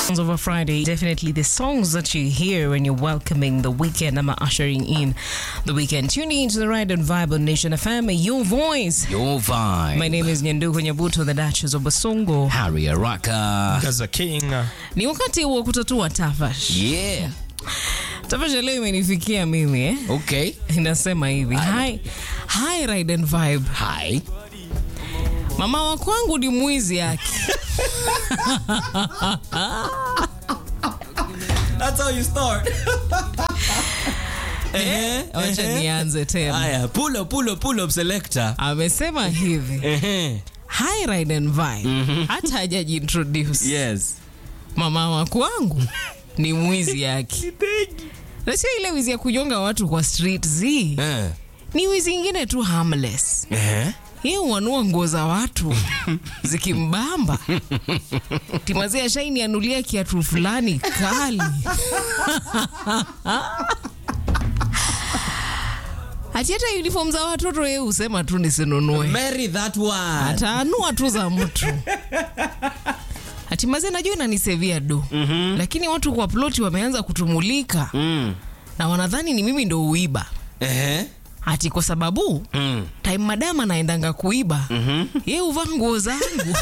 of a Friday, definitely the songs that you hear when you're welcoming the weekend. I'm ushering in the weekend. Tuning into the Ride and Vibe on Nation FM, your voice. Your vibe. My name is Nyanduku Nyabuto, the Duchess of Basongo. Harry Araka. Gaza King. Ni wakati wa kutatua tafash. Yeah. Tafash ya leo imenifikia mimi eh? Okay. Inasema hivi. Hi, hi Ride and Vibe. Hi. Mama wa kwangu ni mwizi yake. That's how you start. Eh, Wacha nianze tena. Aya, pull up, pull up, pull up selector. Amesema hivi. Ehe. Hi Ride and Vibe. Hata hajajiintroduce. Yes. mama wa kwangu ni mwizi yake na sio ile wizi ya kunyonga watu kwa street z Eh. ni wizi ingine tu harmless Eh. yeye uanua nguo za watu zikimbamba timazia shaini anulia kiatu fulani kali hati hata uniform za watoto yeye husema tu nisinunue Marry that one. ataanua tu za mtu hatimaze najua inanisevia do mm-hmm. lakini watu kwa ploti wameanza kutumulika Mm. na wanadhani ni mimi ndo uiba Eh. hati kwa sababu Mm. time madam anaendanga kuiba mm-hmm. ye uvaa nguo zangu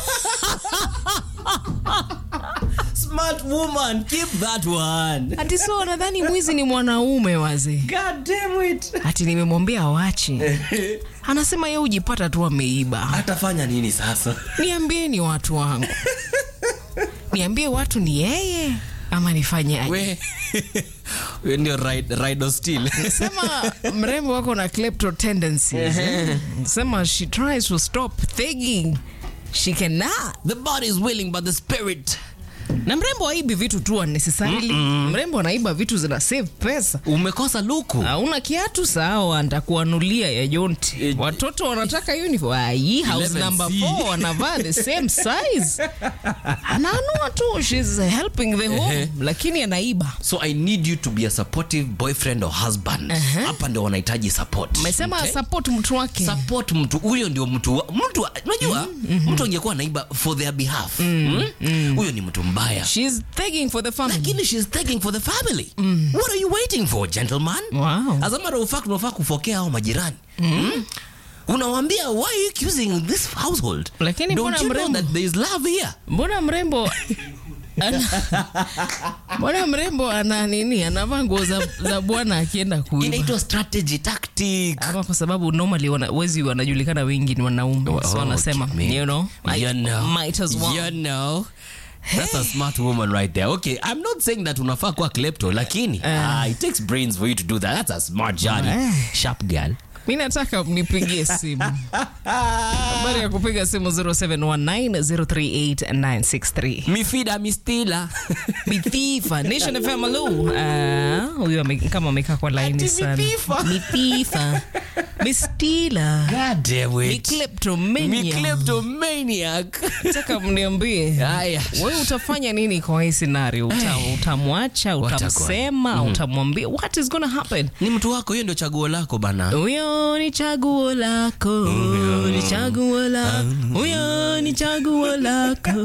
Smart woman, keep that one. hati so wanadhani mwizi ni mwanaume wazee God damn it. hati nimemwambia wache anasema ye ujipata tu ameiba Atafanya nini sasa? niambieni watu wangu niambie watu ni yeye ama nifanyaje We. We ndio ride, ride or steal. sema mrembo wako na klepto tendencies eh? sema she tries to stop thinking she cannot The body is willing but the spirit. na mrembo aibi vitu tu unnecessarily mrembo anaiba vitu zina save pesa Umekosa luku. hauna kiatu sawa ntakuanulia ya jonti Eh, watoto wanataka uniform ai house 11C. number 4 wanavaa the same size anaanua tu she's helping the home Ehe. lakini anaiba So I need you to be a supportive boyfriend or husband. Hapa ndio wanahitaji support. amesema Okay? support mtu wake support mtu huyo ndio mtu wa- mtu wa- unajua mtu angekuwa naiba for their behalf Mm? huyo ni mtu mbaya she's taking for the family lakini she's taking for the family what are you waiting for gentleman Wow. as a matter of fact unafaa kufokea hao majirani mm? unawambia why are you accusing this household Lakini don't mbona you know mrembo? that there is love here mbona mrembo ana- mbona mrembo ana nini anavaa nguo za, za bwana akienda kuiba inaitwa strategy tactic ama kwa sababu normally wana, wezi wanajulikana wengi ni wanaume so Oh, wanasema me. you know, I you know, might as well. you know. That's a smart woman right there. Okay, I'm not saying that unafaa kuwa klepto, lakini ah, it takes brains for you to do that. That's a smart journey. Eh. Sharp girl. mi nataka mnipigie simu habari ya kupiga simu 0719038963 Mifida mistila. mithifa nation fm alu Ah, huyu ame- kama amekaa kwa laini Ati sana mithifa. mithifa mistila God damn ni it. kleptomania Mi kleptomaniac. nataka mniambie Haya. wewe utafanya nini kwa hii scenario Uta, utamwacha utamsema utamwambia what is gonna happen Ni mtu wako, hiyo ndio chaguo lako bana. huyo ni chaguo lako ni chaguo lako huyo ni chaguo lako